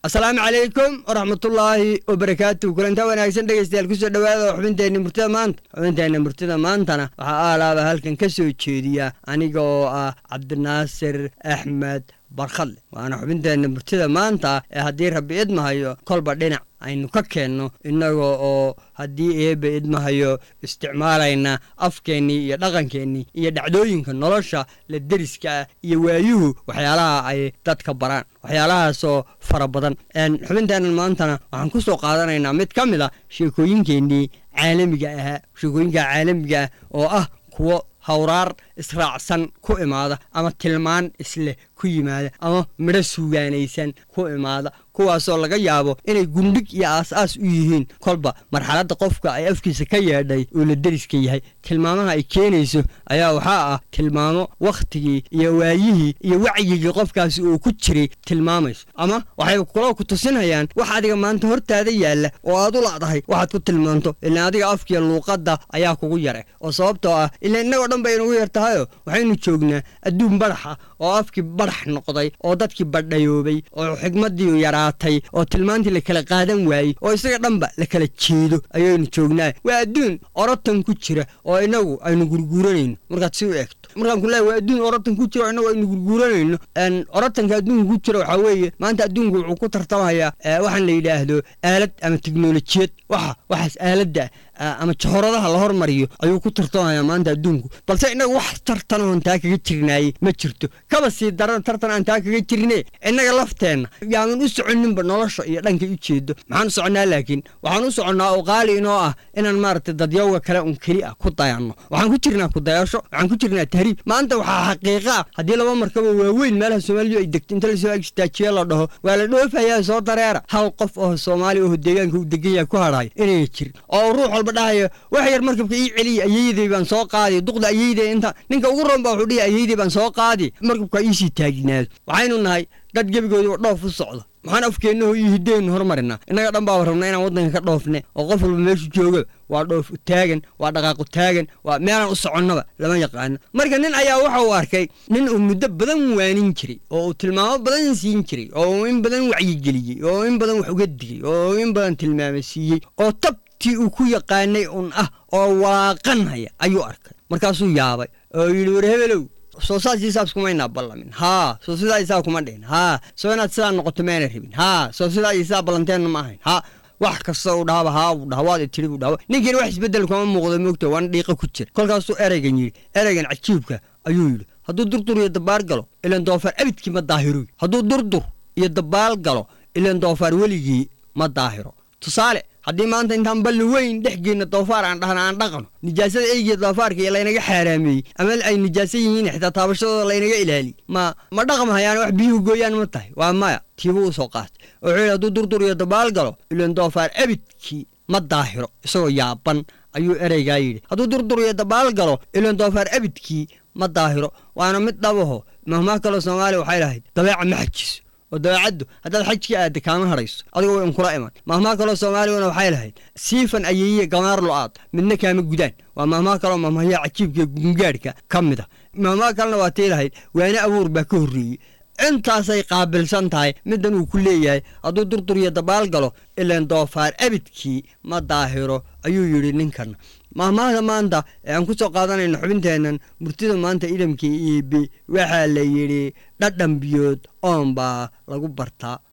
asalaamu calaykum waraxmatullaahi wabarakaatu kulanta wanaagsan dhegeystayaal kusoo dhawaada xubinteenna murtida maanta xubinteenna murtida maantana waxaa aalaaba halkan ka soo jeediya aniga oo ah cabdinaasir axmed barkhadle waana xubinteenna murtida maanta ee haddii rabbi idmahayo kolba dhinac aynu ka keenno innaga oo haddii eebbe idmahayo isticmaalayna afkeennii iyo dhaqankeennii iyo dhacdooyinka nolosha la deriska ah iyo waayuhu waxyaalaha ay dadka baraan waxyaalahaasoo fara badan xubinteennan maantana waxaan ku soo qaadanaynaa mid ka mid a sheekooyinkeennii caalamiga ahaa sheekooyinka caalamiga ah oo ah kuwo hawraar israacsan ku imaada ama tilmaan isleh ku yimaada ama midho suugaanaysan ku imaada kuwaasoo laga yaabo inay gundhig iyo aas-aas u yihiin kolba marxaladda qofka ay afkiisa ka yeedhay uu la deriska yahay tilmaamaha ay keenayso ayaa waxaa ah tilmaamo wakhtigii iyo waayihii iyo wacyigii qofkaasi uu ku jiray tilmaamayso ama waxay kaloo ku tusinayaan wax adiga maanta hortaada yaalla oo aad u lacdahay waxaad ku tilmaanto ilaan adiga afkiiyo luuqadda ayaa kugu yare oo sababtoo ah ilaan innagoo dhan bay inugu yar tahayo waxaynu joognaa adduun badhax ah oo afkii badhax noqday oo dadkii badhayoobay oo xigmaddii yaraatay oo tilmaantii la kala qaadan waayey oo isaga dhanba la kala jeedo ayaynu joognaa waa adduun orotan ku jira oo inagu aynu gurguuranayno markaad si u eegto markaan ku leeya waa adduun orotan ku jira oo inagu aynu gurguuranayno orotanka adduunka ku jira waxaa weeye maanta adduunku wuxuu ku tartamayaa waxaan la yidhaahdo aalad ama teknolojiyad waxa waxaas aaladda ama johoradaha la hormariyo ayuu ku tartamayaa maanta adduunku balse innaga wax tartan oon taa kaga jirnaayey ma jirto kaba sii daran tartan aan taa kaga jirne innaga lafteenna yaanan u soconinba nolosha iyo dhankay u jeedo maxaan u soconnaa laakiin waxaan u soconnaa oo qaali inoo ah inaan maaragtay dadyowga kale un keli ah ku dayanno waxaan ku jirnaa kudayasho waxaan ku jirnaa tahriib maanta waxaa xaqiiqa ah haddii laba markaba waaweyn meelaha soomaalidu ay degto inta lasoo agistaajiye la dhaho waa la dhoofayaa soo dareera hal qof oo soomaali oo deegaanka u degan yahay ku hadhayo inayna jirin oo ruux walba dhahayo wax yar markabka ii celiya ayeydey baan soo qaadi duqda ayeydey inta ninka ugu roon baa wuxuu dhihi ayeydey baan soo qaadi markabka iisii taaginaado waxaynu nahay dad gebigoodiba dhoof u socdo maxaan afkeennaho iyo hiddeennu hormarinaa innaga dhan baaba rabnaa inaan waddanka ka dhoofne oo qof walba meeshu jooga waa dhoof u taagan waa dhaqaaqu taagan waa meelaan u soconnaba lama yaqaano marka nin ayaa waxa uu arkay nin uu muddo badan waanin jiray oo uu tilmaamo badan siin jiray oo uu in badan wacyigeliyey oo uu in badan wax uga digay oo uu in badan tilmaamo siiyey oo tab tii uu ku yaqaanay un ah oo waaqanhaya ayuu arkay markaasuu yaabay oo yidhi war hebelow soo saas isaabs kumaynaa ballamin haa soo sidaa isaa kuma dhihin haa soo inaad sidaa noqoto maana rabin haa soo sidaa isaa ballanteenna ma ahayn haa wax kasta uu dhahaba haa uu dhaha waad tiri buu dhaha ninkiina wax isbeddel kuma muuqdo moogta waana dhiiqa ku jira kolkaasuu ereygan yidhi ereygan cajiibka ayuu yidhi hadduu durdur iyo dabaal galo ilan doofaar abidkii ma daahiroy hadduu durdur iyo dabaal galo ilan doofaar weligii ma daahiro tusaale haddii maanta intaan balli weyn dhex geenna doofaar aan dhahna aan dhaqno nijaasada eygiya doofaarka iyo laynaga xaaraameeyey ama ay nijaaso yihiin xitaa taabashadooda laynaga ilaaliy ma ma dhaqmahayaan wax biyuhu gooyaan ma tahay waa maya tiibu u soo qaatay wuxuu yidhi hadduu durdur iyo dabaal galo ilan doofaar abidkii ma daahiro isagoo yaaban ayuu ereygaa yidhi hadduu durdur iyo dabaal galo ilan doofaar abidkii ma daahiro waana mid dhabaho mahmaa kaloo soomaaliya waxay lahayd dabeeca ma xajiso oo dabeecaddu haddaad xajka aadda kaama hadhayso adiga way unkula iman mahmaa kaloo soomaaliguna waxay lahayd siifan ayeyiya gamaar lo-aad midna kaama gudaan waa mahmaa kaloo mahmahyaa cajiibka gungaadhka ka mid a mahmaa kalena waa tii lahayd waane abuur baa ka horreeyey intaasay qaabilsan tahay middan uu ku leeyahay hadduu durdur iyo dabaal galo ilan doofaar abidkii ma daahiro ayuu yidhi ninkan mahmaahda maanta ee aan ku soo qaadanayno xubinteennan murtida maanta idamkii iibi waxaa la yidhi dhadhan biyood oon baa lagu bartaa